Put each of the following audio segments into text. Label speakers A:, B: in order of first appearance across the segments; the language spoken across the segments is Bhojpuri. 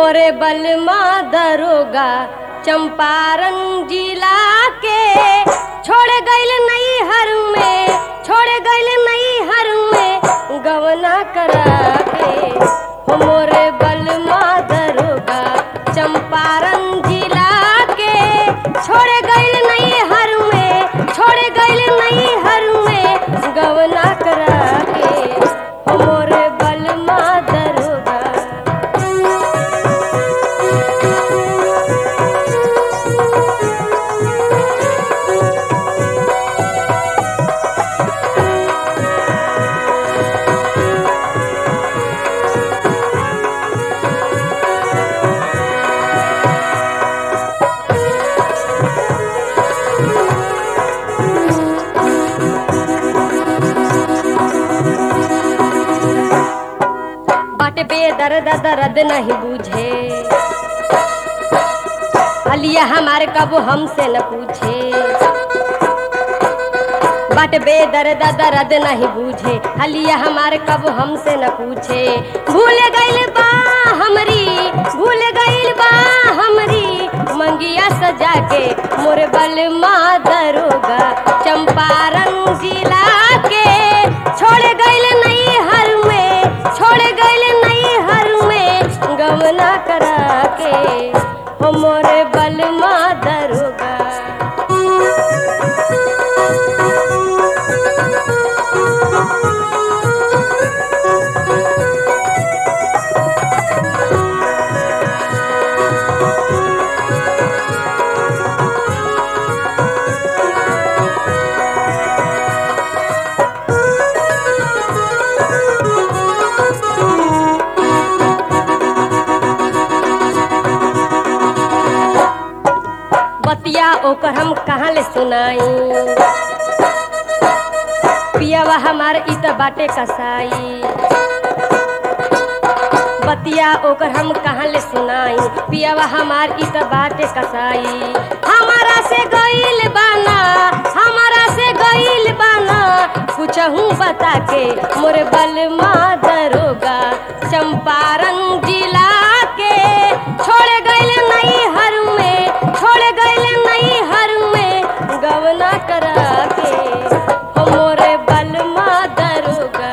A: मोरे बलमा दरोगा चंपारण जिला के छोड़ गइल नई हर में छोड़ गइल नई हर में गवना करा के हो मोरे बलमा दरोगा चंपारण जिला के छोड़ गइल नई हर में छोड़ गइल नई हर में गवना करा के हो मोरे बलमा दरोगा बाटे बेदर्द दर्द नहीं बूझे अलिया हमारे कब हमसे न पूछे बाटे बेदर्द दर्द नहीं बूझे अलिया हमारे कब हमसे न पूछे भूल गइल बा हमरी भूल गइल बा हमरी मंगिया सजा के मोर बल माँ दरोगा चंपारण जिला के छोड़ गइल नई हर में छोड़ गइल नई हर में गमना करा के हो मोरे बल माँ दरोगा बतिया ओकर हम कहाँ ले सुनाई पियावा हमार इत बाटे कसाई बतिया ओकर हम कहाँ ले सुनाई पियावा हमार इत बाटे कसाई हमारा से गइल बाना हमारा से गइल बाना कुछ हूँ बता के मोरे बल माँ दरोगा चंपारण जिला के छोड़ गइल नई हर में छोड़ गइल नई हर में गवना करा के हो मोरे बल माँ दरोगा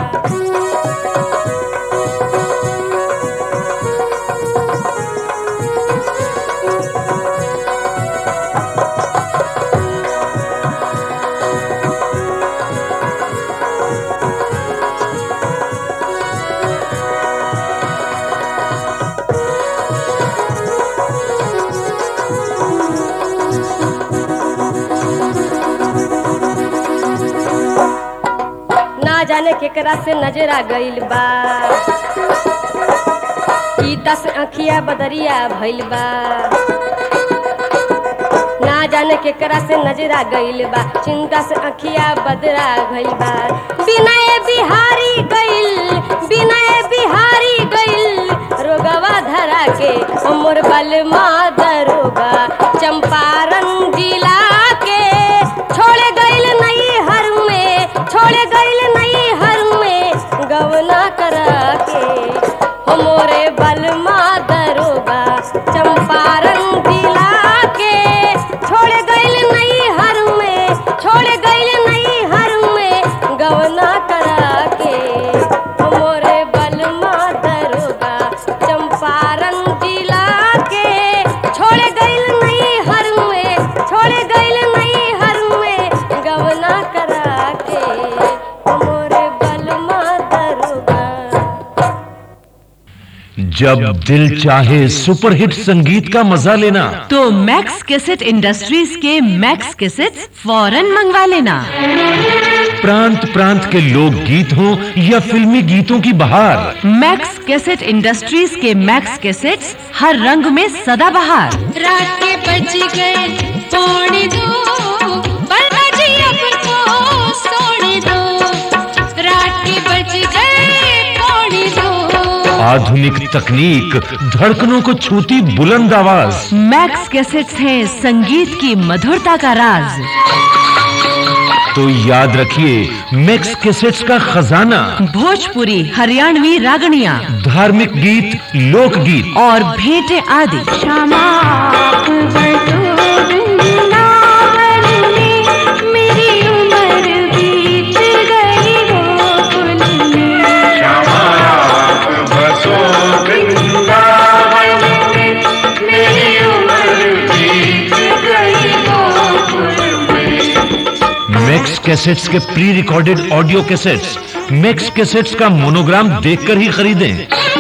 A: ना जाने केकरा से नजर आ गइल बा ई दस अखिया बदरिया भइल बा ना जाने केकरा से नजर आ गइल बा चिंता से अखिया बदरा भइल बा बिनय बिहारी गइल बिनय बिहारी गइल रोगवा धरा के हमर बल माँ दरोगा चंपारण जिला के छोड़ गइल नई हर में छोड़ गइल नई हर में गवना करा के हमरे बल माँ दरोगा चंपारण जिला के छोड़ गइल नई हर में छोड़ गइल नई हर में गवना करा के हमरे बल माँ दरोगा चंपारण जिला के छोड़ गइल नई हर में छोड़ गइल नई हर में गवना करा के हमरे बल माँ दरोगा
B: जब दिल चाहे सुपरहिट संगीत का मजा लेना
C: तो मैक्स कैसेट इंडस्ट्रीज के मैक्स कैसेट फौरन मंगवा लेना
B: प्रांत प्रांत के लोक गीत हों या फिल्मी गीतों की बहार
C: मैक्स कैसेट इंडस्ट्रीज के मैक्स कैसेट्स हर रंग में सदाबहार
D: रात के बज गए पौने दो बलमा जी अब को सोने दो रात के बज गए पौने दो
B: आधुनिक तकनीक धड़कनों को छूती बुलंद आवाज
C: मैक्स कैसेट्स हैं संगीत की मधुरता का राज
B: तो याद रखिए मैक्स कैसेट्स का खजाना
C: भोजपुरी हरियाणवी रागणिया
B: धार्मिक गीत लोकगीत
C: और भेंटे आदि
D: क्षमा आप बरसो वृंदावन में मेरी उम्र बीत गई गोकुल में
E: बसो वृंदावन में मेरी उम्र बीत गई गोकुल में
B: मैक्स कैसेट्स के pre recorded audio cassettes Max cassettes का मोनोग्राम देखकर ही खरीदें